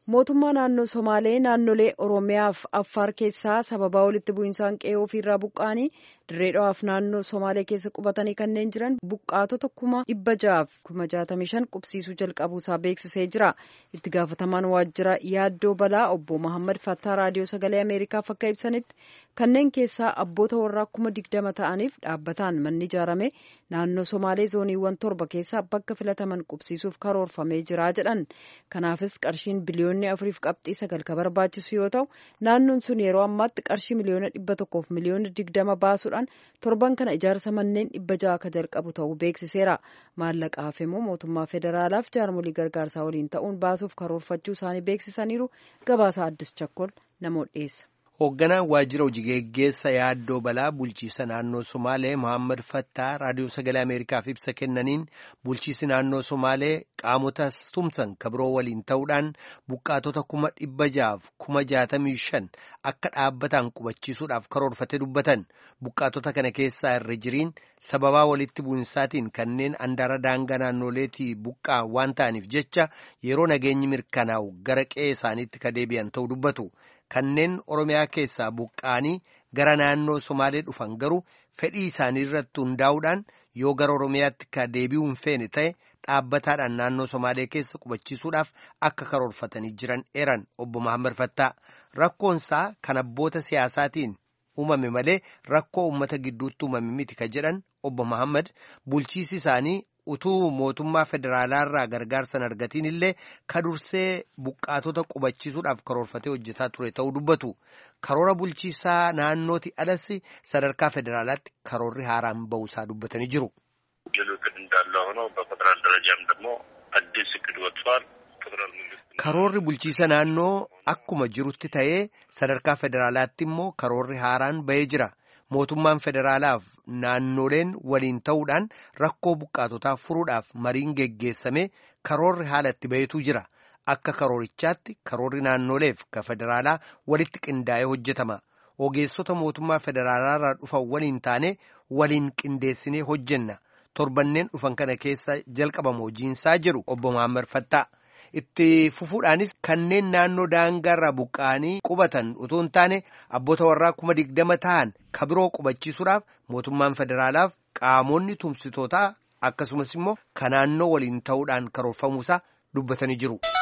mootummaa naannoo somaalee naannolee oromiyaaf affaar keessaa sababaa walitti bu'insaan qe'ee ofiirraa buqqa'anii dirree dhawaaf naannoo somaalee keessa qubatanii kanneen jiran buqqaatota kuma dhibba ja'aaf kuma jaatamii shan qubsiisuu jalqabuusaa beeksisee jira itti gaafatamaan waajjira yaaddoo balaa obbo Mahammad Fattaa raadiyoo sagalee ameerikaaf akka ibsanitti kanneen keessaa abboota warraa kuma digdama ta'aniif dhaabbataan manni ijaarame naannoo somaalee zooniiwwan torba keessaa bakka filataman qubsiisuuf karoorfamee jira jedhan kanaafis qarshiin biliyoonni afuriif qabxii sagal ka barbaachisu yoo ta'u naannoon sun yeroo ammaatti qarshii miliyoona dhibba tokkoof miliyoona digdama baasuudhaan torban kana ijaarsa manneen dhibba ja'a ka jalqabu ta'uu beeksiseera maallaqa hafe immoo mootummaa federaalaaf jaarmolii gargaarsaa waliin ta'uun baasuuf karoorfachuu isaanii beeksisaniiru gabaasaa addis chakkol namoota dhiyeessa. hoogganaan waajjira hojii geggeessa yaaddoo balaa bulchiisa naannoo somaalee mohaammed fattaa raadiyoo sagalee ameerikaaf ibsa kennaniin bulchiisi naannoo somaalee qaamota tumsan kabiroo waliin ta'uudhaan buqqaatota kuma dhibba ja'aaf kuma jaatamii shan akka dhaabbataan qubachiisuudhaaf karoorfate dubbatan buqqaatota kana keessaa irra jiriin sababaa walitti bu'insaatiin kanneen andaara daangaa naannoleetii buqqaa waan ta'aniif jecha yeroo nageenyi mirkanaa'u gara qe'ee isaaniitti ka deebi'an ta'uu dubbatu. kanneen oromiyaa keessaa buqqaanii gara naannoo somaalee dhufan garuu fedhii isaanii irratti hundaa'uudhaan yoo gara oromiyaatti ka deebi'uu hin feene ta'e dhaabbataadhaan naannoo somaalee keessa qubachiisuudhaaf akka karoorfatanii jiran eeran obbo Mahammad Fattaa rakkoonsaa kan abboota siyaasaatiin uumame malee rakkoo uummata gidduutti uumame miti ka jedhan obbo Mahammad bulchiisi isaanii. utuu mootummaa federaalaarraa gargaarsan argatiin illee ka dursee buqqaatota qubachiisuudhaaf karoorfatee hojjetaa ture ta'uu dubbatu karoora bulchiisaa naannooti alas sadarkaa federaalaatti karoorri haaraan ba'uusaa dubbatanii jiru. እቅድ እንዳለ ሆኖ በፌደራል ደረጃም ደግሞ አዲስ እቅድ ወጥቷል። ፌደራል መንግስት karoorri bulchiisa naannoo akkuma jirutti ta'ee sadarkaa federaalaatti immoo karoorri haaraan ba'ee jira. mootummaan federaalaaf naannoleen waliin ta'uudhaan rakkoo buqqaatotaa furuudhaaf mariin geggeessame karoorri haala itti bahetu jira akka karoorichaatti karoorri naannoleef ka federaalaa walitti qindaa'ee hojjetama ogeessota mootummaa federaalaarraa dhufan waliin taane waliin qindeessinee hojjenna torbanneen dhufan kana keessa jalqabama hojiinsaa jedhu obbo Mahammad Fattaa. itti fufuudhaanis kanneen naannoo daangaarraa buqqa'anii qubatan utuu hin taane abboota warraa kuma digdama ta'an kabiroo qubachiisuudhaaf mootummaan federaalaaf qaamonni tumsitootaa akkasumas immoo ka naannoo waliin ta'uudhaan karoorfamuusaa dubbatanii jiru.